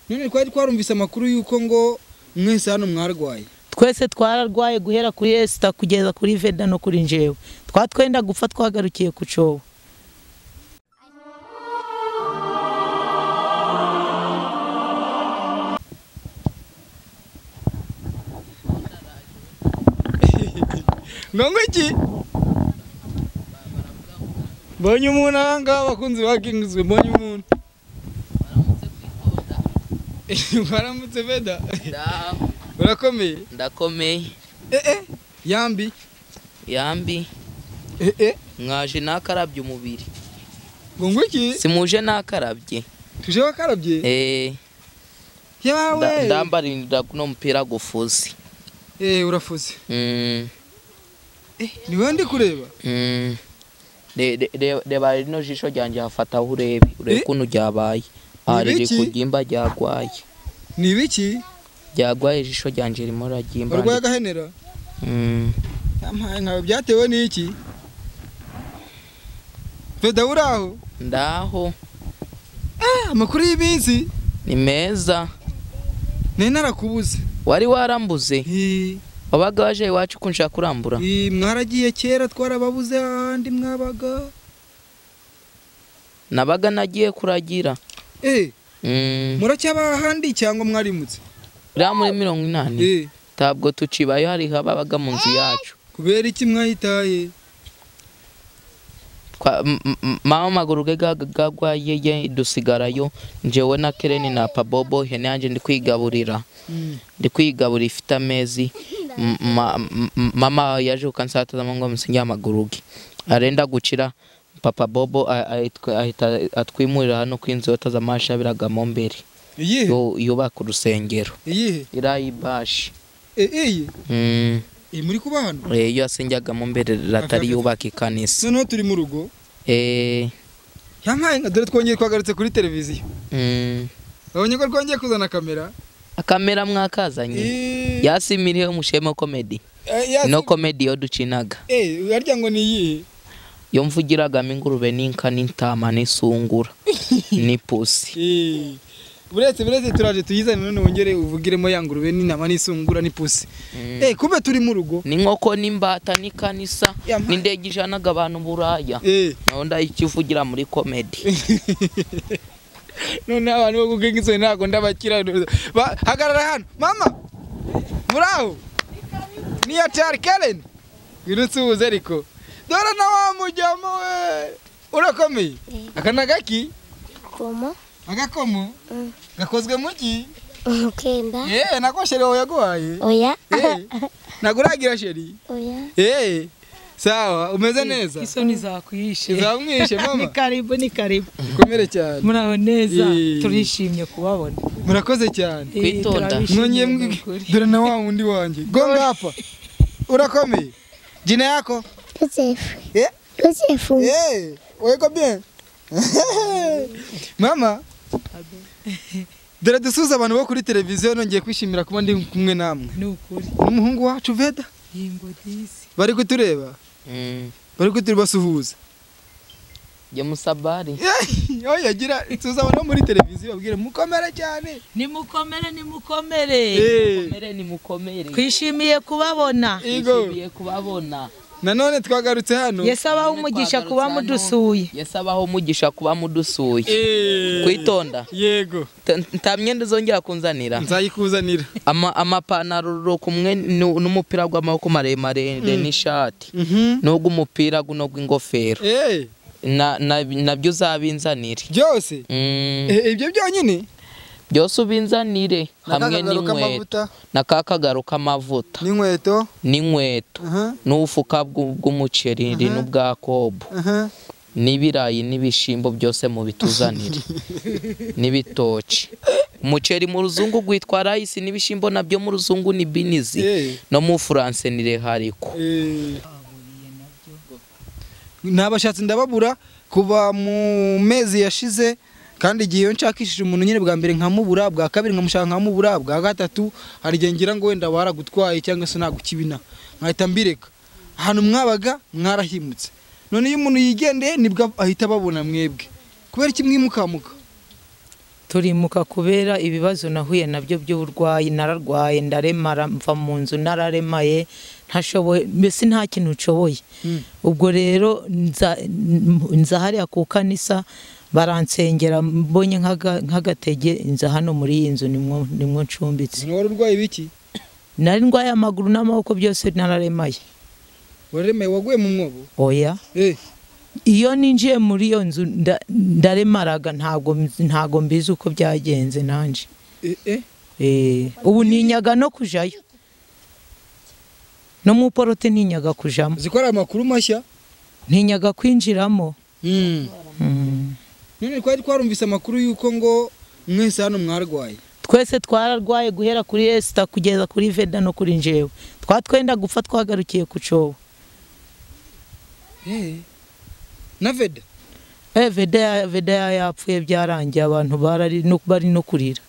none twari twarumvise amakuru y'uko ngo mwese hano mwarwaye twese twararwaye guhera kuri esita kugeza kuri veda no kuri njewe twatwenda gupfa twagarukiye ku cobo ngongo iki mbonye umuntu aha ngaha bakunze bakinguzwe mbonye umuntu mwaramutse veda urakomeye ndakomeye eh eh yambi yambi eh eh mwaje nakarabye umubiri ngongo iki simuje nakarabye tuje wakarabye Eh, yawe nda- ndambaririra kuno mupira gufuze eh urafuze Mm, eh ni wowe ndi kureba mm. Re- re- re- reba rino jisho ryanjye hafataho urebe urebe Eh? ukuntu ryabaye aha Ni riri ibiki? ku ryimba ryarwaye ni ibiki ryarwaye ijisho ryanjye ririmo riraryimba urwaye agahenera Mm, yampaye nkawe byatewe n'iki veda uri aho ndaho Ah, amakuru y'iminsi ni meza nari narakubuze wari warambuze Eh, wabaga waje iwacu kunshaka kurambura eh, mwaragiye kera twarababuze ahandi mwabaga nabaga nagiye kuragira eh Mm. muracyaba ahandi cyangwa mwarimutse uriya muri mirongo inani eh ntabwo tucibayo hari ababaga mu nzu yacu kubera iki mwahitaye Twa- m- m- mama amaguru ge gagwaye ye dusigarayo njyewe na kereni na pabobo ihene yanjye ndi kwigaburira Mm. ndi kwigaburira ifite amezi M- ma- m- mama yaje kukansatazamo ngo musinge amaguru ge arenda gukira papa bobo a- a- ahitwa- ahita atwimurira hano ku inzu yotaza amashabiragamo mbere iyihe yo- yubaka urusengero iyihe irayibashi eh eh mm. eh, muri kuba hano Eh, iyo yasengagamo mbere ratari yubaka ikanisa noneho turi mu rugo Eh, yampaye nka dore twongeye twagarutse kuri televiziyo mm, babonye ko twongeye kuzana kamera akamera mwakazanye Eh, yasimiriye umushema komedi eh, yasi- no komedi yo ducinaga eh harya ngo ni iyihe yo mvugiragamo ingurube n'inka n'intama n'isungura n'ipusi Eh, buretse buretse turaje tuyizane none wongere uvugiremo ya ngurube n'intama n'isungura n'ipusi eh kube turi mu rugo n'inkoko n'imbata n'ikanisa Ya ma- n'indege ijanaga abantu buraya eh naho ndayikivugira muri komedi none abantu bo kugenga isoni ntabwo ndabakira Ba- hagarara hano mama muri aho niya cari karen wirutse ubuze ariko dore na wa mujyamo we urakomeye aka ni agaki Como? agakomo gakozwe mu ki Ukenda? yewe nako sheri wawe yaguhaye Oya? Eh, naguragira sheri Oya? Eh, sawa umeze neza isoni zakwihishe izamwishe ni mama karibu ni karibu ukomere cyane muraho neza Eh. turishimye kubabona murakoze cyane Eh, Kwitonda. turabishimiye mwongeye ni mwi- ukuri. dore na wa wundi wanjye gonga hapa urakomeye jina yako Josefu. Eh? Josefu. Eh, weko bien mama dore dusuhuza abantu bo kuri televiziyo nongeye kwishimira kuba ndi kumwe namwe ni ukuri n'umuhungu wacu veda yimbo disi bari kutureba Mm, bari kuturibasuhuza jya musabari aho yagira suhuza abantu bo muri televiziyo babwire mukomere cyane nimukomere nimukomere Eh, mukomere ni mukomere twishimiye kubabona igo Nishimiye kubabona nanone twagarutse hano yesu abaho umugisha kuba mudusuye yesi abaho umugisha kuba mudusuye Eh, kwitonda yego Ta- nta myenda uzongera kunzanira nzayikuzanira Ama- amapantaro kumwe nu- n'umupira w'amaboko maremare n'ishati n'ubwo umupira guno gw'ingofero Eh, Na- na- nabyo uzabinzanire byose Mm, Eh, ibyo byonyine byose ubinzanire hamwe N'akakagaro n'inkweto k'amavuta, na ka kagaro k'amavuta n'inkweto n'inkweto aha, n'ubufuka bw'u- bw'umuceri n'ubwa kobo aha. n'ibirayi n'ibishimbo byose mu bituzanire n'ibitoki umuceri mu ruzungu witwa rayisi n'ibishimbo nabyo mu ruzungu ni binizi Eh. no mu furanse ni rehariko Eh. nabashatse ndababura kuva mu mezi yashize kandi igihe iyo nshakishije umuntu nyine bwa mbere nkamubura bwa kabiri nkamushaka nkamubura bwa gatatu hari igihe ngira ngo wenda baragutwaye cyangwa se nagukibina nkahita mbireka ahantu mwabaga mwarahimutse none iyo umuntu yigendeye nibwo ahita ababona mwebwe kubera iki mwimukamuka turimuka kubera ibibazo nahuye nabyo by'uburwayi nararwaye ndaremara mva mu nzu nararemaye ntashoboye mbese nta kintu nshoboye ubwo rero nza nza hariya ku kanisa baransengera mbonye nk'aga- nk'agatege nza hano muri iyi nzu nimwo nimwo ncumbitse wari urwaye ibiki nari ndwaye amaguru n'amaboko byose nararemaye waremeye waguye mu mwobo oya Eh, iyo ninjiye muri iyo nzu nda- ndaremaraga ntabwo ntabwo mbizi uko byagenze nanjye eh, eh. Eh, ubu ninyaga no kujayo no mu porote ninyaga kujamo uzi ko ari amakuru mashya ntinyaga kwinjiramo Mm. Mm. none twari twarumvise amakuru y'uko ngo mwese hano mwarwaye twese twararwaye guhera kuri esita kugeza kuri veda no kuri njewe twatwenda gupfa twagarukiye ku cobo Eh. na veda Eh, veda ya- veda ya- yapfuye byarangiye abantu barari no- bari no kurira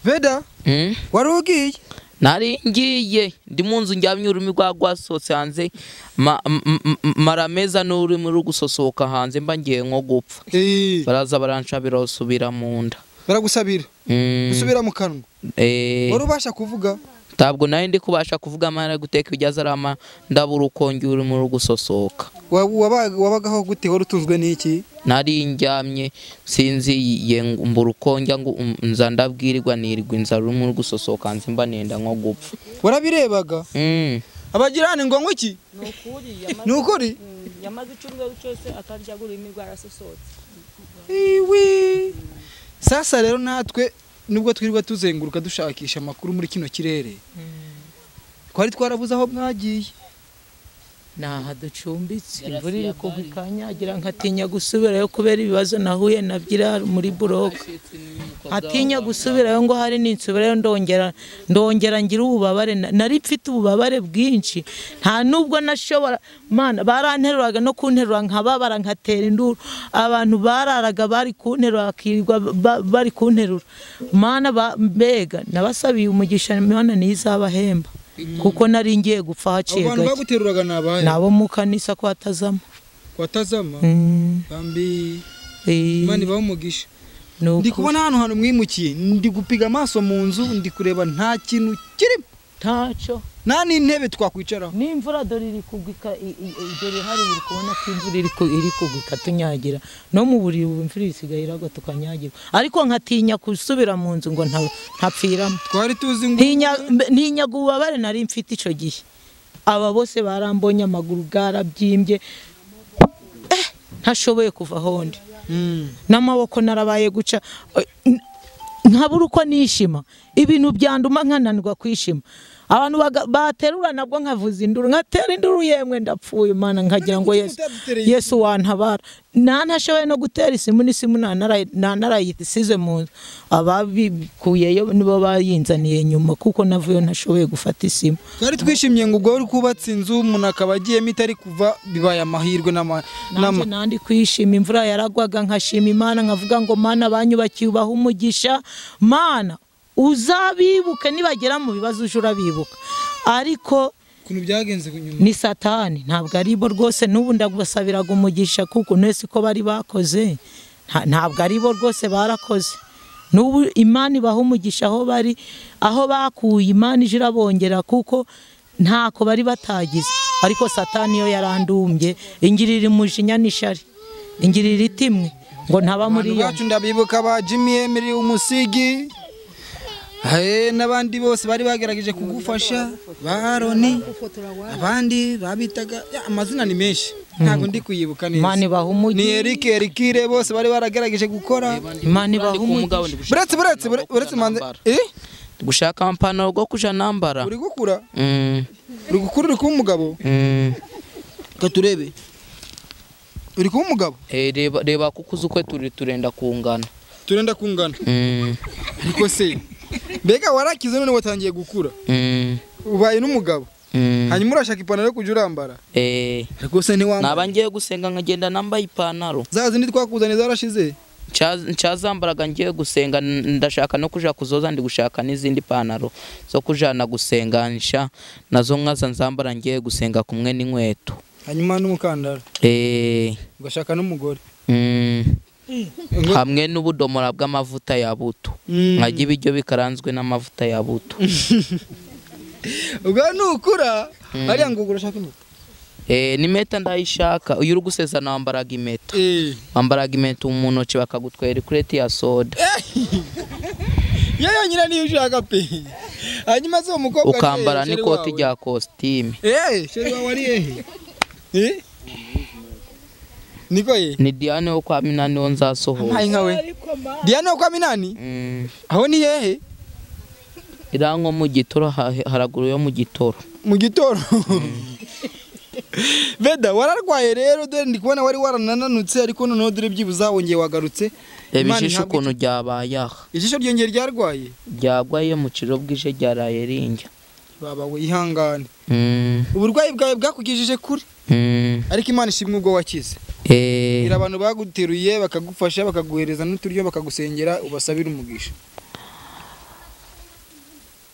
veda Mm? wari ugiye nari ngiye ndi mu nzu njyamye ururimi rwa rwasohotse hanze ma- m- m- m- marameza n'ururimi ruri gusosoka hanze mba ngiye nko gupfa Eh, baraza baranshabira basubira mu nda baragusabira Mm, gusubira mu kanwa eh, wari ubasha kuvuga ntabwo nari ndi kubasha kuvuga amara guteka ibyo azarama ndabura ukongera ururimi ruri gusosoka Wa- waba- wabagaho gute wari utunzwe n'iki nari njyamye sinziye ngo mbura uko njya ngo um- nza ndabwirirwa nirirwa inzara urimo uri gusosoka hanze mba nenda nko gupfa warabirebaga Mm. abagirane ngo ngo iki ni ukuri yamaze icyumweru cyose atarya ururimi rwarasosotse Iwi. sasa rero natwe nubwo twirirwa tuzenguruka dushakisha amakuru muri kino kirere twari twarabuze aho mwagiye ni aha ducumbitse imvura iri kugwa ikanyagira nkatinya gusubirayo kubera ibibazo nahuye nabyira muri buroke atinya gusubirayo ngo hari ninsubirayo ndongera ndongera ngira ububabare na- nari mfite ububabare bwinshi nta nubwo nashobora mana baranteruraga no kunterura nkababara nkatera induru abantu bararaga bari kunterura bakirirwa ba- bari kunterura mana ba- mbega nabasabiye umugisha imana niyo izabahemba kuko nari ngiye gupfa abo haciye bantu gake baguteruraga ni abahe ni abo mu kanisa ko hatazamo watazama Mm, bambi eh, imana ibaho umugisha ni ndi ukuri. kubona hano hantu mwimukiye ndi gupiga amaso mu nzu ndi kureba nta kintu kirimo ntacyo nta n'intebe twakwicaraho n'imvura dore iri kugwa ika- i- i- i- dore hari iri kubona ko imvura iri ku- iri kugwa ikatunyagira no mu buriri ubu imvura isigaye iragwa tukanyagirwa ariko nkatinya gusubira mu nzu ngo nta- ntapfiramo twari tuzi ngo Ntinya- mbe- ntinyaga ububabare nari mfite icyo gihe aba bose barambonye amaguru bwarabyimbye Eh, ntashoboye kuva aho ndi Mm. n'amaboko narabaye guca eh, n- nkabura uko nishima ibintu byanduma nkananirwa kwishima abantu baga- baterura nabwo nkavuza induru nkatera induru yemwe ndapfuye mana nkagira ngo yesu Utaduteye- yesu wantabara nta ntashoboye no gutera isimu n'isimu nta narayi- nta narayisize mu nzu ababikuyeyo nibo bayinzaniye nyuma kuko navuyo ntashoboye gufata isimu twari twishimye ngo ubwo wari kubatse inzu umuntu akaba agiyemo itari kuva bibaye amahirwe n'ama- nanjye n'ama- nandi kwishima imvura yaragwaga nkashima imana nkavuga ngo mana banyubakiye ubaha umugisha mana uzabibuke nibagera mu bibazo uje urabibuka ariko ukuntu byagenze nyuma ni satani ntabwo ari bo rwose n'ubu ndagusabiraga umugisha kuko nese ko bari bakoze nta- ntabwo ari bo rwose barakoze n'ubu imana ibaha umugisha aho bari aho bakuye imana ije irabongera kuko ntako bari batagize ariko satani yo yarandumbye ingirira umujinya n'ishari ingirira itimwe ngo ntaba muri abantu iyo bacu ndabibuka ba jimmy emily umusigi Eh, n'abandi bose bari bagerageje kugufasha ba aroni abandi babitaga ya, amazina ni menshi ntabwo ndi kuyibuka imana neza ibaha ni umugisha eric erikire bose bari baragerageje gukora imana ibaha umugisha buretse buretse bure- buretse manze eh Ndi gushaka amapantaro go kuja nambara uri gukura Mm, uri gukura uri kuba umugabo mm. reka turebe uri kuba umugabo Eh, reba reba kuko uzi ukwe turi turenda kungana turenda kungana Mm, ariko se mbega warakize none watangiye gukura mm, ubaye n'umugabo mm. hanyuma urashaka ipantaro yo kujya urambara Eh, rwose ntiwambara naba ngiye gusenga nkagenda nambaye ipantaro za zindi twakuzanye zarashize Nca- nshazambaraga ngiye gusenga n- ndashaka no kuja kuzoza ndi gushaka n'izindi pantaro zo kujana gusenganisha nazo nkaza nzambara ngiye gusenga kumwe n'inkweto hanyuma n'umukandara Eh, ugashaka n'umugore mm, hamwe n'ubudomora bw'amavuta ya buto Mm. nkajya ibiryo bikaranzwe n'amavuta ya buto ubwo nukura hariya ngo urashaka impeta Eh, ni meta ndayishaka iyo uri gusezerana wambaraga impeta Eh. wambaraga impeta mu ntoki bakagutwera ikureti ya soda yo yonyine niyo ushaka pe hanyuma se uwo mukobwa se, ukambara sheri n'ikoti wawe? rya kositime Eh, sheri wawe ari hehe Eh? niko ye ni diane wo kwa minani wo nzasohoza mpaye nkawe diane wo kwa minani Mm, aho ni hehe iriya nko mu gitoro ha- haraguru yo mu gitoro mu gitondo beda wararwaye rero dore ndi kubona wari waranananutse ariko noneho dore byibuze wongeye wagarutse reba Imana ijisho ihabwe ukuntu ryabaye aha ijisho ryongeye ryarwaye ryagwaye mu kiro bwije ryaraye rinjya baba we ihangane Mm, uburwayi bwawe bwakugijije kure mm, ariko imana ishimwe ubwo wakize eh, gira abantu baguteruye bakagufasha bakaguhereza n'uturyo bakagusengera ubasabire umugisha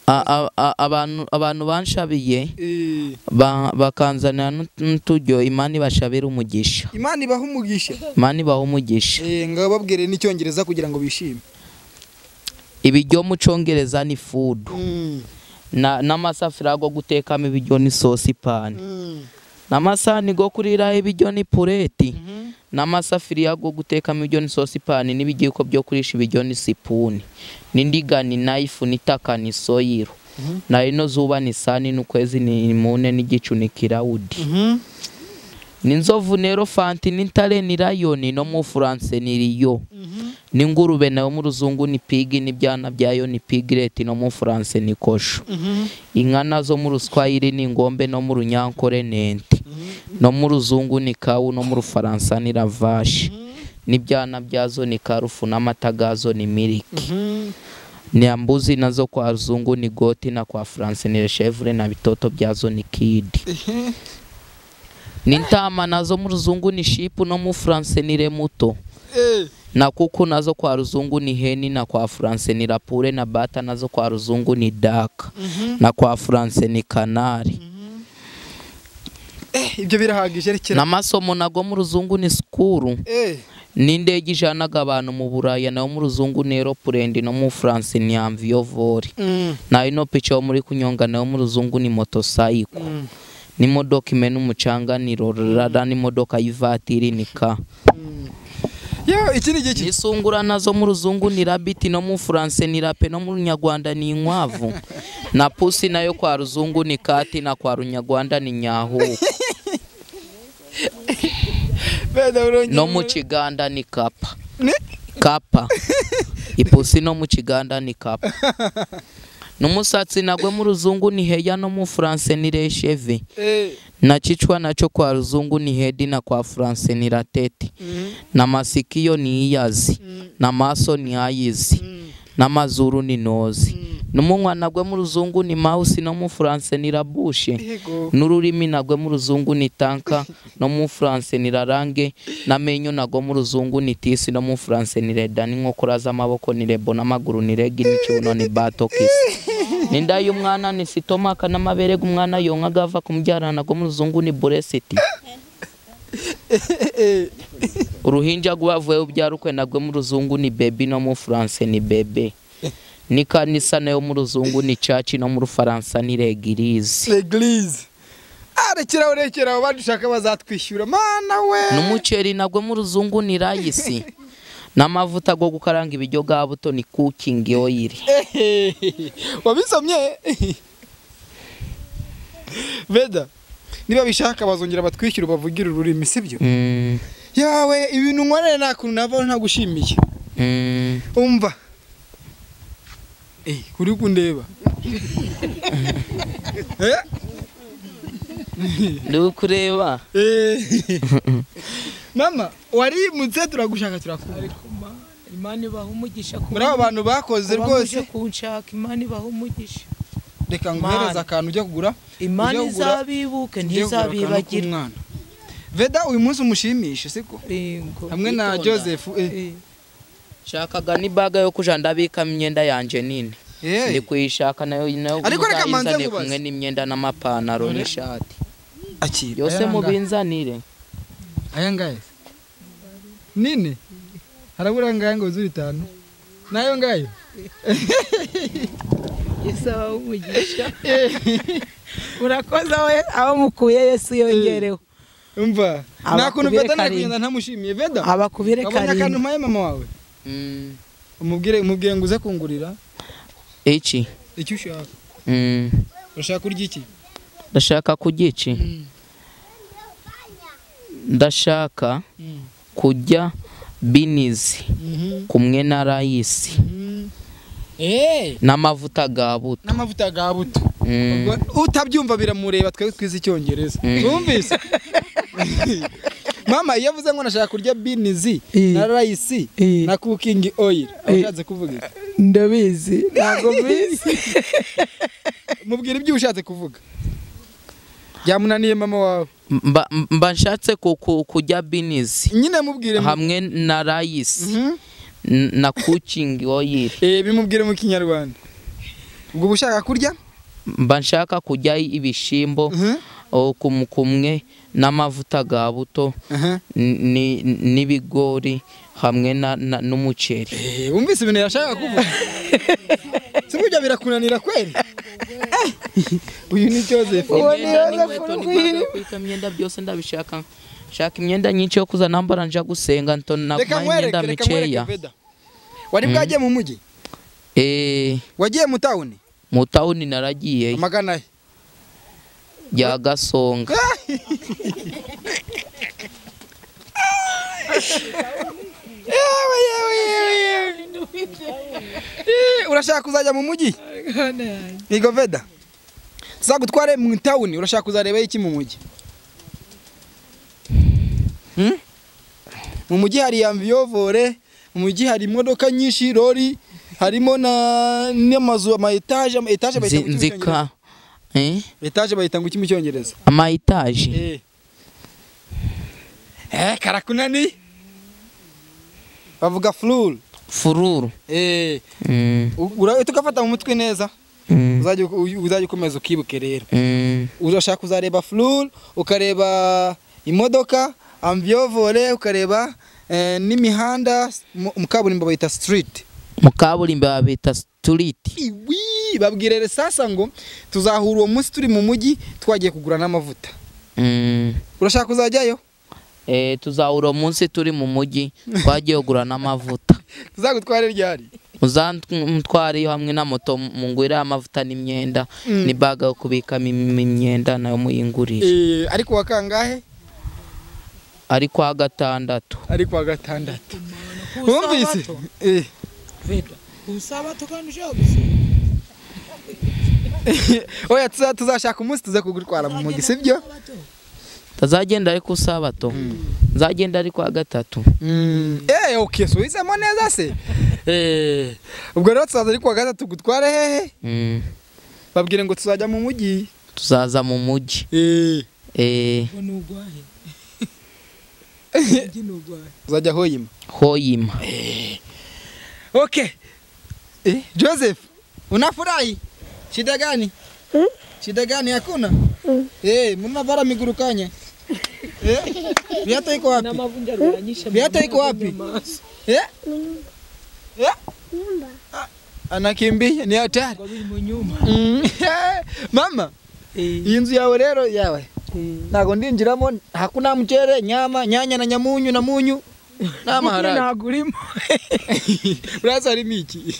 a- a- a- abantu- abantu banshabiye Eh, ba- bakanzanira n'ut- n'uturyo imana ibashabire umugisha imana ibaha umugisha imana ibaha umugisha Eh, ngo babwire n'icyongereza kugira ngo bishime ibiryo mu cyongereza ni fudu Mm, Na- n'amasafuriya yo gutekamo ibiryo ni sosi pani mm, n'amasahani yo kuriraho ibiryo ni pureti mhm. n'amasafuriya yo gutekamo ibiryo ni sosi pani n'ibigiko byo kurisha ibiryo ni sipuni n'indiga ni nayifu n'itaka ni soyiro na ino zuba ni sani n'ukwezi ni mune n'igicu ni kirawudi Mhm. n'inzovu nero fanti n'intare ni rayoni no mu bufaransa ni riyo n'ingurube nayo mu ruzungu ni pigi n'ibyana byayo ni pigireti no mu bufaransa ni kosho inka nazo mu ruswayiri ni ingombe no mu runyankore nente no mu ruzungu ni kawu no mu rufaransa ni ravashi n'ibyana byazo ni karufu n'amata gazo ni miliki Mhm. nyambuzi nazo kwa ruzungu ni goti na kwa faransa ni reshevure na bitoto byazo ni kidi n'intama nazo mu ruzungu ni shipu no mu furanse ni remuto Eh, na kuku nazo kwa ruzungu ni heni na kwa furanse ni rapure na bata nazo kwa ruzungu ni daka na kwa furanse ni kanari eh, ibyo birahagije rekera n'amasomo nago mu ruzungu ni sikuru Eh, n'indege ijanaga abantu mu buraya nayo mu ruzungu ni eropurendi no mu furanse ni amviyovori mm, na ino pica yo muri kunyonga nayo mu ruzungu ni motosayiko mm. n'imodoka imena umucanga ni rorara n'imodoka y'ivatiri ni ka yo iki ni igihe ki- n'isungura nazo mu ruzungu ni rabiti no mu furanse ni rape no mu runyarwanda ni inkwavu na pusi nayo kwa ruzungu ni kati na kwa runyarwanda ni nyahuku Beda urongera no mu kiganda ni kapa Ne? kapa ipusi no mu kiganda ni kapa n'umusatsi nagwe mu ruzungu ni heya no mu furanse ni resheve Eh, na kichwa nacho kwa ruzungu ni hedi na kwa furanse ni ratete na masikio ni iyazi na maso ni ayizi n'amazuru ni nozi n'umunwa nagwe mu ruzungu ni mawusi no mu furanse ni rabushe yego n'ururimi nagwe mu ruzungu ni tanka no mu furanse ni rarange n'amenyo nagwe mu ruzungu ni tisi no mu furanse ni reda n'inkokora z'amaboko ni rebo n'amaguru ni regi n'ikibuno ni bato kisi n'inda y'umwana ni sitomaka n'amabere g'umwana yonka gava ku mubyarana go mu ruzungu ni buresiti uruhinja rwavuye ubyarukwe nagwe mu ruzungu ni bebi no mu furanse ni bebe n'ikanisa nayo mu ruzungu ni caci no mu rufaransa ni regirizi L'eglise. Ah, rekeraho rekeraho badushaka bazatwishyura mana we n'umuceri nagwe mu ruzungu ni rayisi n'amavuta go gukaranga ibiryo ga buto ni kukingi oyiri Ehehe, wabisomye beda niba bishaka bazongera batwishyure bavugire ururimi sibyo Mm, yawe ibintu nkorera nta kuntu navaho ntagushimiye mm. umva Eh, uri kundeba Eh, ndi kureba eh. mama warimutse turagushaka turakubura imana ibaha umugisha ku muri abo bantu bakoze rwose bamuje kunshaka imana ibaha umugisha reka nguhereze Mana. akantu ujya kugura imana Ujya kugura- izabibuke ujye kugura akantu ntizabibagirwe k'umwana. veda uyu munsi umushimishe siko Yego. hamwe na Witonda. joseph eh. Eh, nshakaga n'ibaga yo kuja ndabikamo imyenda yanjye nini Eh, ndi kuyishaka nayo nayo Ariko reka muzayinzanire manze nkubaze. kumwe n'imyenda n'amapantaro n'ishati akira yose Ayangaya. mubinzanire ayangaya nini harabura angahe ngo zuri itanu nayo ngayo yesu abahe umugisha murakoze we abo mukuye yesu yongereho umva Abakubire nta kuntu veda nari karindwi. kugenda ntamushimiye veda abakubire abonye akantu karindwi mpaye mama wawe Mm, umubwire umubwire ngo uze kungurira iki icyo ushaka Mm, urashaka kurya iki ndashaka kurya iki ndashaka Mm. kurya binizi kumwe na rayisi Mm. Eh, n'amavuta ga buto n'amavuta ga buto Mm, Ubwo utabyumva biramureba twebwe twize icyongereza Mm. wumvise mama iyo avuze ngo nashaka kurya binizi Eh. na rayisi Eh. na kukingi oyiri ushatse kuvuga iki? ndabizi ntabwo mbizi mubwira ibyo ushatse kuvuga byamunaniye mama wawe mba mba nshatse ku- ku- kurya binizi nyine mubwire mu- hamwe na rayisi Mhm. n- na kukingi oyiri Eh, bimubwire mu kinyarwanda ubwo uba ushaka kurya mba nshaka kurya ibishyimbo Mhm. o, kum- kumwe n'amavuta ga buto Aha. n- ni- n'ibigori hamwe na- na- n'umuceri Eh, wumvise ibintu yashaka kuvuga si burya birakunanira kweri Eh, uyu ni joseph Uwo ni imyenda Yozefu n'inkweto Rugwiro. n'impano, kwika imyenda byose ndabishaka nshaka imyenda nyinshi yo kuza nambara nja gusenga nto reka nakumaye nkwereke imyenda reka nkwereke mikeya veda wari bwagiye mu mujyi Eh, wagiye mu tawuni mu tawuni naragiye amagana he ya gasonga yewe yewe yewe yewe Eh, urashaka kuzajya mu mujyi nigo veda zagutware mu tawuni urashaka kuzareba iki mu mujyi Hmm? mu mujyi hari amviyovore mu mujyi hari imodoka nyinshi lori harimo na n'amazu ama etaje ama etaje bayita ngo iki mu Cyongereza? nzika eh, etaje bayita ngo iki mu cyongereza ama etaje Eh. Eh, karakunani bavuga flul fururu eh Mm, ura- tukafata mu mutwe neza mm, uzajya u- uzajya ukomeza ukibuke rero mm, urashaka kuzareba flul ukareba imodoka amviyovore ukareba eh, n'imihanda mu mu kaburimbo bayita street mu kaburimbo babita sitiriti iwi babwire rero sasa ngo tuzahura uwo munsi turi mu mujyi twagiye kugura n'amavuta Mm, urashaka kuzajyayo eh, tuzahura umunsi turi mu mujyi twagiye kugura n'amavuta tuzagutware ryari uzantware iyo hamwe na moto mu ngwire y'amavuta n'imyenda n'ibaga yo kubikamo im- imyenda nayo muyingurire Eh, ariko wa kangahe ari kwa gatandatu ari kuwa gatandatu wumvise Eh, usabato kandi ushaka gusenga oya tuza- tuzashaka umunsi tuze kugutwara mu mujyi sibyo tazagenda ari ku sabato nzagenda ari kwa gatatu Eh, okay so izemo neza se Eh, ubwo rero tuzaza ari kuwa gatatu gutware hehe Mm, babwire ngo tuzajya mu mujyi tuzaza mu mujyi Eh, Eh, ngo ni ugwahe Ujye ni ugwahe uzajya hoyima hoyima okay Eh, joseph unafurahi shida gani shida gani hakuna Eh, mna bara miguru kanya Eh, viatu iko wapi amavunja arwanyisha viatu iko wapi Eh? Eh? Nyumba. anakimbia ni hatari biri mu nyumba Mm. mama iyi nzu yawe rero yawe ntago ndinjiramo hakuna mchere nyama nyanya na nyamunyu na munyu n'amaharage ntabwo urimo uraza harimo iki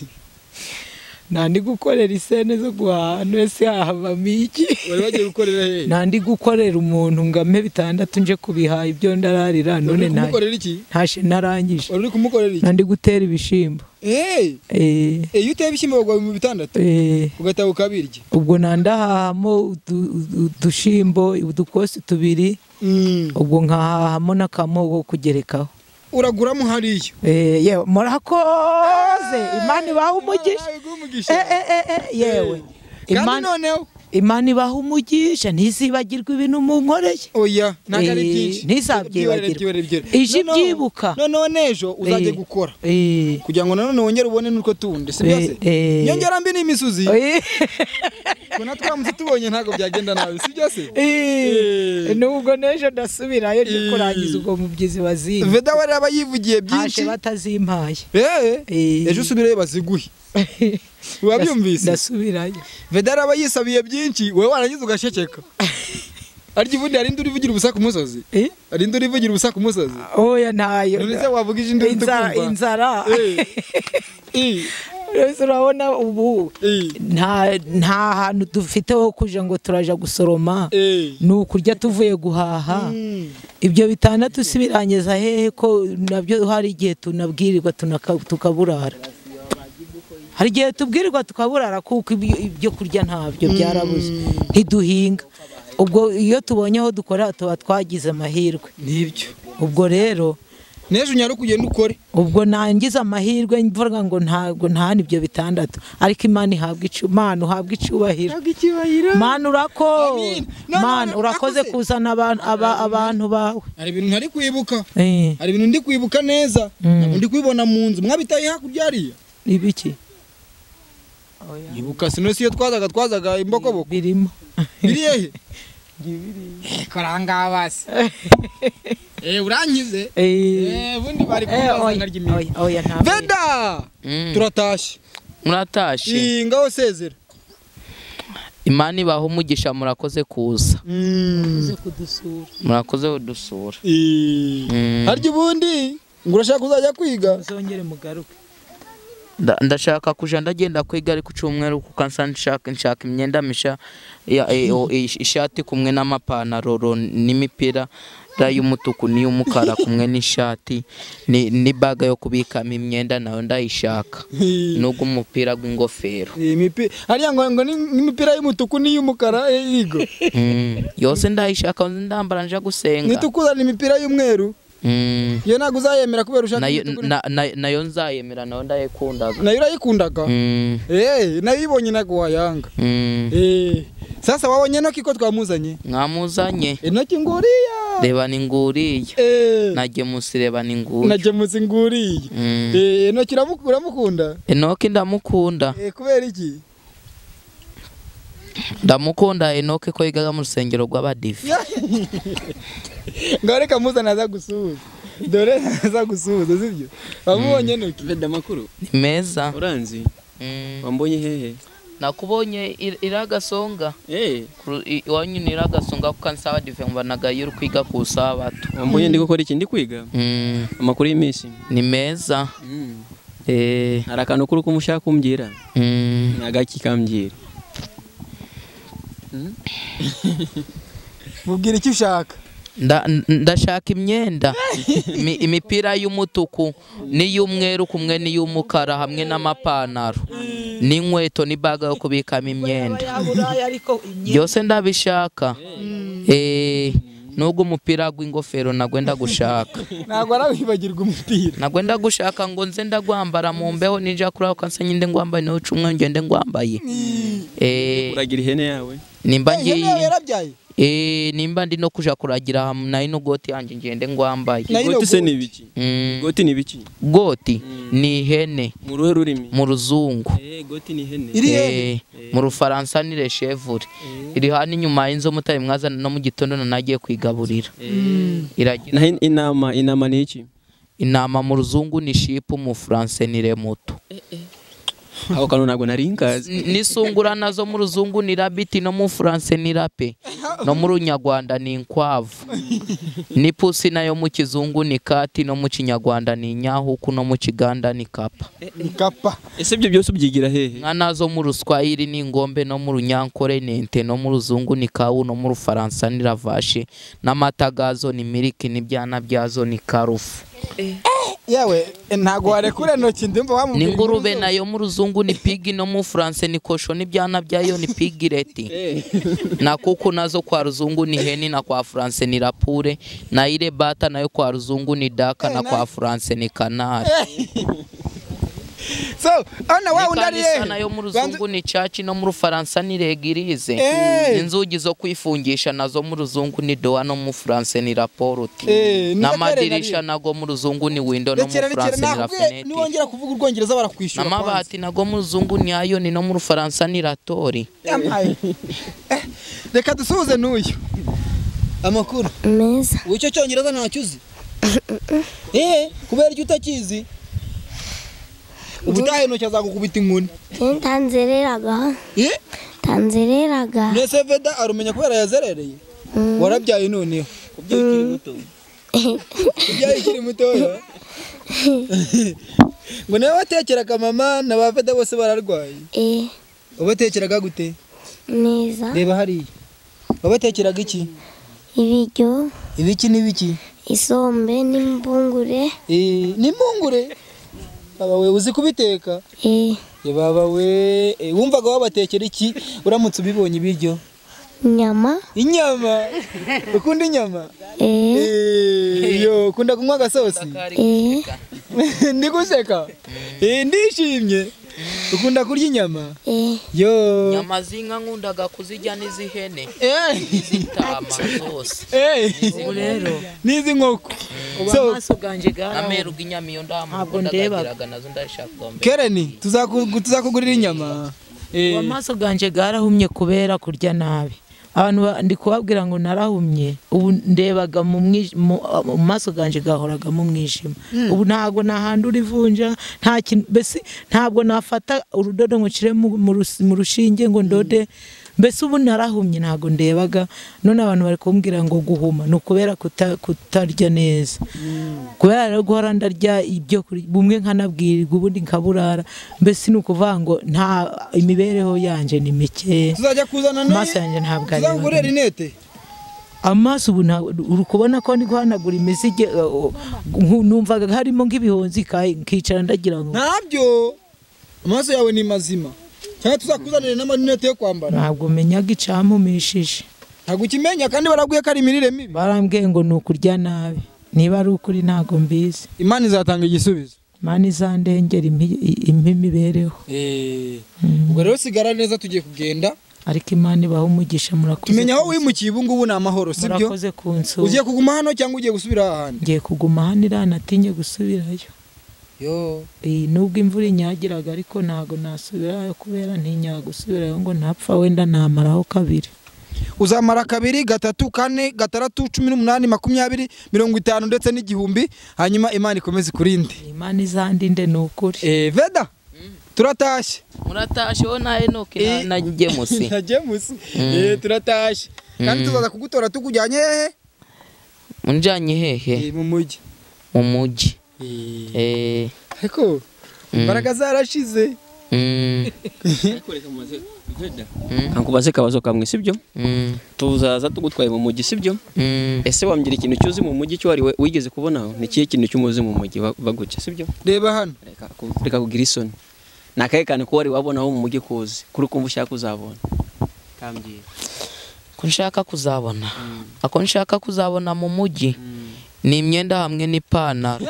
ntandi gukorera isene zo guhaha wese yahavamo iki wari wagiye gukorera hehe ntandi gukorera umuntu ngo ampe bitandatu nje kubihaha ibyo ndararira none wari uri nta kumukorera iki ntashe narangije wari uri kumukorera iki ntandi gutera ibishimbo Eh, Eh, iyo uteye ibishyimbo bagwa mu bitandatu eh, ugataha ukabirya ubwo nandahahamo udu- udu- udushimbo udukosi tubiri Mm. ubwo nkahahamo n'akamogo ko kugerekaho uraguramo hariya Eh, yewe murakoze imana ibaha umugisha Nawe guha umugisha. Eh, eh, eh, eh, yewe kandi imana noneho imana ibaha umugisha ntizibagirwe ibintu munkoreye oya ntabwo ari Eh, byinshi ntizabyibagirwe. Byibere, byibere, byibere. Ije Noneho- ibyibuka. noneho n'ejo uzajye Eh. gukora Eh, kugira ngo nanone wongere ubone n'utwo tundi sibyo se Eh, eh. nyongera mbi n'imisozi eh. twe na twamuze tubonye ntabwo byagenda nabi sibyo se Eh, nubwo n'ejo ndasubirayo ndi Eh. kurangiza ubwo mubyizi bazimba veda we aba yivugiye haje byinshi batazimpaye Eh, Eh. ejo usubirayo baziguhe wabyumvise ndasubirayo veda rero aba yisabiye byinshi wowe warangiza ugaceceka arya ubundi hari indi urivugira ubusa ku musozi Eh? hari indi urivugira ubusa ku musozi oya ntayo none se wavuga ijindi uri Inzara- tukumva inzara Eh. Eh, Rwose urabona ubu eh, nta nta hantu dufite ho kuja ngo turaja gusoroma eh. ni ukurya tuvuye guhaha ibyo bitandatu si birangiza hehe ko nabyo hari igihe tunabwirirwa tunaka- tukaburara hari igihe tubwirirwa tukaburara kuko ibyo- ibyo kurya ntabyo byarabuze ntiduhinga ubwo iyo tubonye aho dukora tuba twagize amahirwe nibyo ubwo rero n'ejo unyara kugenda ukore ubwo nangiza amahirwe mvuga ngo ntabwo ntahana ibyo bitandatu ariko imana ihabwa icu- Mana uhabwa icyubahiro mana urakoze Amin. No, no, mana no, urakoze nakoze. kuzana abantu- aba- abantu bawe hari ibintu ntari kwibuka Eh, hari ibintu ndi kwibuka neza ntabwo ndi kubibona mu nzu mwabitaye hakurya hariya ibiki ibuka sino siyo twazaga twazaga imbokoboko birimo biriye he Eh, karanga basi eh urankize Eh, eh bundi bari eh, kumbaza oya, nkarya iminsi oya, oya, nta- veda Mm. turatashye muratashye Eh, ngaho sezera imana ibaha umugisha murakoze kuza Mm. uze kudusura. murakoze kudusura Eh, Mm. harya ubundi ngo urashaka kuzajya kwiga muzongere mugaruke Nda- ndashaka kuja ndagenda kwiga ariko icyumweru kuko nsa nshaka nshaka imyenda misha ya- eh, o- eh, ishati kumwe n'amapantaro ro- n'imipira ra y'umutuku n'iy'umukara kumwe n'ishati ni- n'ibaga yo kubikamo imyenda nayo ndayishaka Eh, nubwo umupira gw'ingofero eh, imipi- hariya ngo ngo ni- n'imipira y'umutuku n'iy'umukara eh, yigo Mm, yose ndayishaka ndambara nja gusenga nitukuzana imipira y'umweru Mm, iyo ntabwo uzayemera kubera ushaka nayo- imituku- na- na- nayo nzayemera nayo ndayikundaga nayo urayikundaga Mm, Eh, nayo ibonye ntabwo wayanga mm. Eh, sasa wabonye enoki ko twamuzanye mwamuzanye enoki nguriya reba ninguriye Eh, nagemusi reba ninguye nagemutse nguriya Mm. Eh, enoki uramu- uramukunda enoki ndamukunda Eh, kubera iki ndamukunda enoki ko yigaga mu rusengero rw'abadive ngaho reka muzane aza gusuhuza dore aza gusuhuza sibyo wamubonye enoki Veda makuru ni meza uranzi Mm. wambonye hehe nakubonye ir- iragasonga eh Ku- i- iwanyu ni iragasonga kuko nsaba dive mbanaga iyo uri kwiga ku sabato wambonye ndi gukora iki ndi kwiga Mm, amakuru y'iminsi ni meza Eh, hari akantu kuri uko ushaka kumbwira mm. ni agaki kambwira mubwira icyo ushaka Nda- n- ndashaka imyenda Imi- imipira y'umutuku n'iy'umweru kumwe n'iy'umukara hamwe n'amapantaro n'inkweto n'ibaga yo kubikamo imyenda yaburaya ariko imyenda byose ndabishaka Eh, nubwo umupira w'ingofero nagwenda gushaka ntabwo arawibagirwa umupira nagwenda gushaka ngo nze ndagwambara mu mbeho ninja kuri ako kansa nyinde ngwambaye nawe cumwe ngende ngwambaye Eh, uragira ihene yawe nimba Eh, ihene yawe ngiye yarabyaye Eh, nimba ndi no kuja kuragira hamwe nayo n'ugoti yanjye ngende ngwambaye Na- Nayo goti se goti. ni ibiki Mm. goti ni ibiki goti ni ihene mu ruhe rurimi mu ruzungu eh goti ni ihene Iri- Eh, mu rufaransa ni reshevure iri hano inyuma y'inzu mutari mwazana no mu gitondo nanagiye kwigaburira iragira naho in- inama inama ni iki intama mu ruzungu ni shipu mu furanse ni remoto ako kantu ntabwo nari nkazi N- n'isungura nazo mu ruzungu ni rabiti no mu furanse ni rape no mu runyarwanda ni inkwavu n'ipusi nayo mu kizungu ni kati no mu kinyarwanda ni inyahuku no mu kiganda ni kapa ni kapa ese ibyo byose ubyigira hehe inka nazo mu ruswayiri ni ingombe no mu runyankore ni ente no mu ruzungu ni kawu no mu rufaransa ni ravashe n'amata gazo ni miliki n'ibyana byazo ni karufu yewe eh, ntabwo warekura intoki ndumva wamubwira ni inkuru ngurube zose. nayo mu ruzungu ni pigi no mu furanse ni kosho n'ibyana byayo ni pigireti na kuku nazo kwa ruzungu ni heni na kwa furanse ni rapure na ile bata nayo kwa ruzungu ni daka na kwa furanse ni kanari so hano wa wundi ari Ikanisa nayo mu Banze- ruzungu ni caci no mu rufaransa ni regirize Eh. inzugi zo kwifungisha nazo mu ruzungu ni doa no mu furanse ni raporute Eh, ntibatere n'amadirisha nariyo. nago mu ruzungu ni windo no mu rekera rekera furanse ni nakubwiye rafenete niwongera kuvuga urwongereza barakwishyura kwanza. n'amabati nago mu ruzungu ni ayoni no mu rufaransa ni ratori Yampaye. Eh, reka dusuhuze n'uyu amakuru meza ubu icyo cyongereza ntacyo uzi eh kubera icyo utakizi ubutahenuke azagukubita inkoni njye ntanzereraga eh ntanzereraga mbese veda arumenya kubera yazerereye warabyaye noneho Kubyo ukiri muto. ubyaye ukiri mutoya ngo nawe watekeraga mama na ba veda bose bararwaye eh wabatekeraga gute neza reba hariya wabatekeraga iki ibiryo ibiki n'ibiki isombe n'imbungure Eh, ni impungure baba we uzi kubiteka eh Eh, baba we eh, wumvaga wabatekera iki uramutse ubibonye ibiryo inyama inyama ukunda inyama eh Eh, yo ukunda kunywa agasosi eh ndi guseka Eh, ndishimye ukunda kurya inyama eh yo nyama z'inka nkundaga kuzijya n'iz'ihene Eh, iz'intama zose eh, ubu rero n'izi nkoko ubu So, amaso ganjye ameru garaho g'inyama iyo ndahamuka Ntabwo ndebaga. ndagagiraga nazo ndashaka kuba mbere kereni tuzaku- tuzakugurira inyama Eh, ubu amaso ganjye garahumye kubera kurya nabi abantu ba- ndi kubabwira ngo narahumye ubu ndebaga mu mwi- mu mu maso ganjye gahoraga mu mwijima ubu ntabwo nta hantu urivunja nta kintu mbese ntabwo nafata urudodo ngo nshyire mu mu rus- mu rushinge ngo ndode mbese ubu narahumye ntabwo ndebaga none abantu bari kumbwira ngo guhuma ni ukubera kuta- kutarya neza kubera rero guhora ndarya ibyo kurya bumwe nkanabwirwa ubundi nkaburara mbese ni ukuvuga ngo nta imibereho yanjye ni mikeya tuzajya kuzana na- amaso yanjye ntabwo areba tuzakugurira rinete amaso ubu nta- uri kubona ko ndi guhanagura imizige uh, nku- numvaga harimo nk'ibihonzi ka- nkicara ndagira ngo ntabyo amaso yawe ni mazima cyangwa tuzakuzanire n'amarinete yo kwambara ntabwo menyaga icampumishije ntabwo ukimenya kandi barabwiye ko ari imirire mibi barambwiye ngo ni ukurya nabi niba ari ukuri ntabwo mbizi imana izatanga igisubizo imana izandengera impi- impe imibereho ubwo rero sigara neza tugiye kugenda ariko imana ibaho umugisha murakoze tumenya aho wimukiye ubu ngubu ni amahoro sibyo murakoze kunsura ugiye kuguma hano cyangwa ugiye gusubira ahandi ngiye kuguma hano iranatinye gusubirayo yo Eh, nubwo imvura inyagiraga ariko ntago nasubirayo kubera ntinya gusubirayo ngo ntapfa wenda namaraho kabiri uzamara kabiri gatatu kane gataratu cumi n'umunani makumyabiri mirongo itanu ndetse n'igihumbi hanyuma imana ikomeze ikurinde imana izandinde ni ukuri Eh, veda turatashye muratashye wowe na enoke na- Eh. na gemusi na james Eh, turatashye kandi tuzaza kugutora tukujyanye hehe unjanye hehe Eh, mu mujyi mu mujyi Eh, ariko imbaraga zarashize mm, Kankubaze akabazo kamwe sibyo? mm, Tuzaza tugutwaye mu mujyi sibyo? mm. Ese wambwira ikintu cyuzi mu mujyi cyo wari we- wigeze kubonaho? Ni ikihe kintu cyumuzi mu mujyi wa- baguca sibyo? reba hano Reka ku- reka kugira isoni. Ni akahe kantu ko wari wabonaho mu mujyi kuzi? Kuri kumva ushaka kuzabona. Kambwira. ko nshaka kuzabona ako nshaka kuzabona mu mujyi ni imyenda hamwe n'ipantaro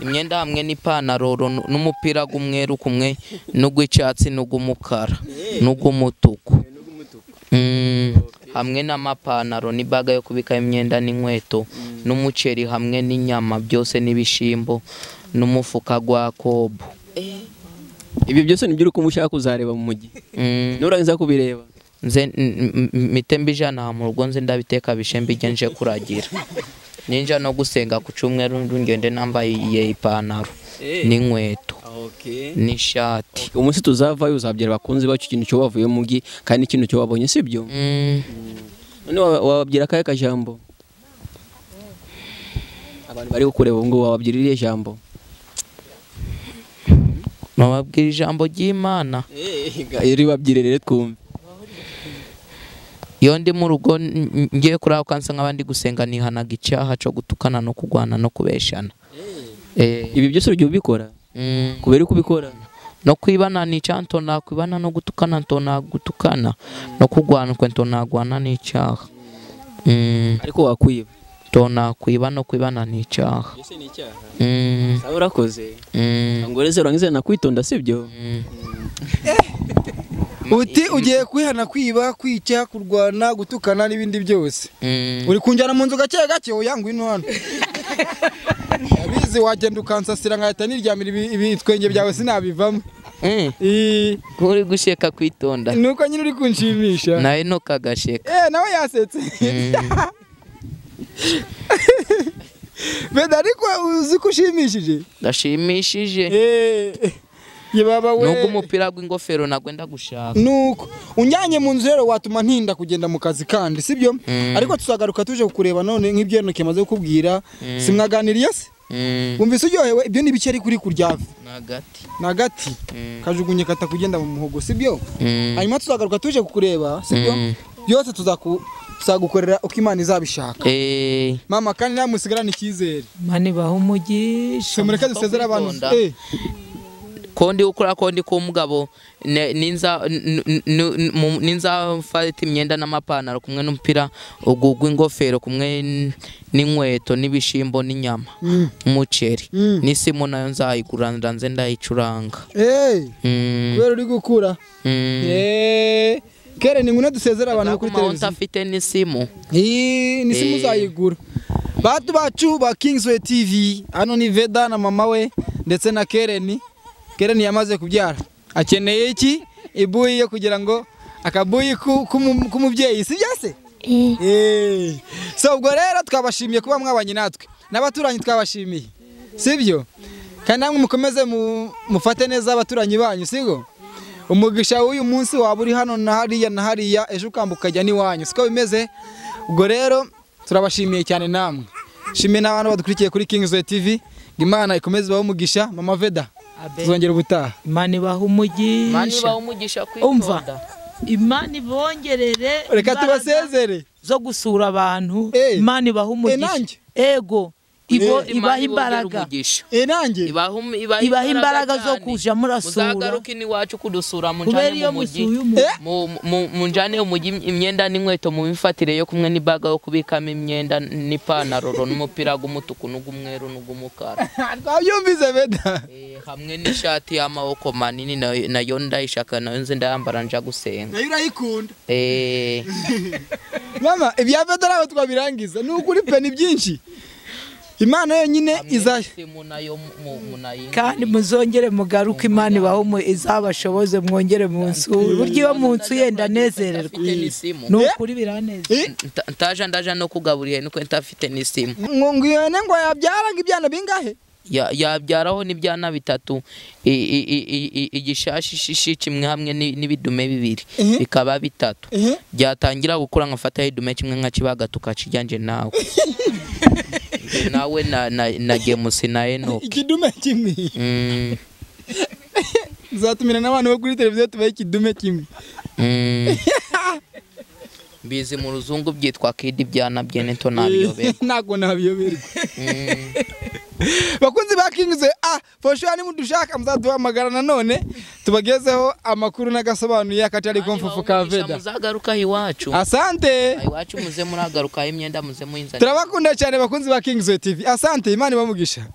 imyenda hamwe n'ipantaro ro- n'umupira gumweru kumwe n'ugw'icyatsi n'ugumukara n'ugumutuku Mm, hamwe n'amapantaro n'ibaga yo kubika imyenda n'inkweto n'umuceri hamwe n'inyama byose n'ibishimbo n'umufuka gwa kobo Ibyo byose nibyo uri kumva ushaka kuzareba mu mujyi. Mm. Nurangiza kubireba. nze mite mbijana aha mu rugo nze ndabiteka bishembe ijya nje kuragira ninja no gusenga ku cyumweru ngende nambaye ipantaro n'inkweto Okay. n'ishati umunsi tuzavayo uzabyara bakunzi bacu ikintu cyo bavuye mu mujyi kandi ikintu cyo wabonye sibyo Mm, none wa- wababwira akahe kajambo abantu bari kukureba ubu ngubu wababwira iriya jambo bababwira ijambo ry'imana ribabwire rero twumve iyo ndi mu rugo n- n- ngiye kuri ako kansa nk'abandi gusenga nihanaga icyaha cyo gutukana no kurwana no kubeshana Eh, ibi byose ujya ubikora mm. kubera uko ubikora no kwibana ni icyaha ntonakwibana no gutukana ntonagutukana no kurwana kwe ntonagwana ni icyaha Mm. ariko wakwiba tona kwiba no kwibana ni icyaha ese ni icyaha Mm, sawa urakoze mm, ngoreze urangize nakwitonda sibyo mm. uti ugiye kwihana kwiba kwica kurwana gutukana n'ibindi byose Mm. uri kunjyana mu nzu gake gake uyanguye ino hano yabizi wagenda ukansasira nkahita niryamira ibi- ibi- ibitwenge byawe sinabivamo Eh, Ii, ko uri gusheka kwitonda nuko nyine uri kunshimisha nawe ntukagasheka Eh, nawe yasetse beda ariko uzi ko ushimishije gashimishije Eh, ye baba we nubwo umupira w'ingofero ntabwo wenda gushaka nuko unjyanye mu nzu rero watuma ntinda kugenda mu kazi kandi sibyo Mm. ariko tuzagaruka tuje kukureba none nk'ibyo Enoki amaze kukubwira simwaganiriye se Mm, wumvise uryohewe ibyo ni bike ariko uri kurya ni agati ni agati Mm, kajugunye katakugenda mu muhogo sibyo mm, hanyuma tuzagaruka tuje kukureba sibyo Mm. byose tuzaku- tuzagukorera uko imana izabishaka eh, mama kandi nta musigarane icyizere mani baho umugisha twe mureke dusezere abantu kwitonda. Eh, kondi ukora kondi k'umugabo ne- ninza n- n- n- mu- ninza mfata imyenda n'amapantaro kumwe n'umupira ugu gw'ingofero kumwe n- n'inkweto n'ibishimbo n'inyama Mm. umuceri Mm. n'isimu nayo nzayigura ndanze ndayicuranga eh, Mm, kubera uri gukura mm. Eh, kere ni ngwino dusezere abantu bo kuri Azaguma televiziyo utafite n'isimu iyi ni simu Eh. uzayigura batu bacu ba Kingsway TV hano ni Veda na mama we ndetse na Kereni Kereni yamaze kubyara akeneye iki ibuyi yo kugira ngo akabuyi ku- kumu- k'umubyeyi si bya se eh, Eh. so ubwo rero twabashimiye kuba mwabanye natwe n'abaturanyi twabashimiye sibyo kandi namwe mukomeze mu- mufate neza abaturanyi banyu sibyo umugisha w'uyu munsi waba uri hano na hariya na hariya ejo ukambuka ujya n'iwanyu siko bimeze ubwo rero turabashimiye cyane namwe shimwe n'abantu badukurikiye kuri Kingsway TV ngo imana ikomeze ibahe umugisha mama veda tuzongera ubutaha mani baho mani umugisha bawe umugisha umva kwitonda imana ibongerere reka imbaraga tubasezere zo gusura abantu Eh. imana ibaha nanjye? umugisha ego ibo- Imana ibaha ibongere imbaraga umugisha. Eh, nanjye ibaha um- ibaha ibaha imbaraga zo cyane. kuja murasura muzagaruke n'iwacu kudusura kubera munjane iyo mu mujyi musuye umuntu Mu- mu- munjane mu mujyi imyenda n'inkweto mu mifatire yo kumwe n'ibaga yo kubikamo imyenda n'ipantaro n'umupira w'umutuku n'ugumweru n'ugumukara twabyumvise veda Eh, hamwe n'ishati y'amaboko manini nayo- nayo ndayishaka nayo nzi ndayambara nja gusenga nayo urayikunda Eh, mama ibya vedo ntabwo twabirangiza ni ukuri pe ni byinshi imana yonyine hamwe izayo n'isimu nayo mu- mu- munayingurire. kandi muzongere mugaruke imana ibaho mu- izabashoboze mwongere mu nsura burya iyo mu nzu yenda nezererwa Ntafite n'isimu ni ukuri biranezera Nta- ntaje ndaje no kugaburira nuko ntafite n'isimu ngo ngo iyo ngo yabyaranga ibyana bingahe Ya- yabyaraho n'ibyana bitatu i- i- i- i- i- igishashi kimwe hamwe ni- n'ibidume bibiri Mhm. bikaba bitatu Mhm. byatangira gukura nkafataho idume kimwe nkakibaga tukakijyanje nawe Njye nawe na, na, na gemusi na enoki ikidume kimwe Mm, uzatumira n'abantu bo kuri televiziyo tubahe ikidume kimwe mm. mbizi mu ruzungu byitwa kidi byana byene to nabiyoberwa ntabwo nabiyoberwa Mm. bakunzi ba kingize ah foshuwa nimudushaka muzaduhamagara nanone tubagezeho amakuru n'agasobanuye akatari komfufu ka veda muzagarukaho iwacu asante iwacu muze muragarukaho imyenda muze muyinzanira turabakunda cyane bakunzi ba kingize tv asante imana ibamugisha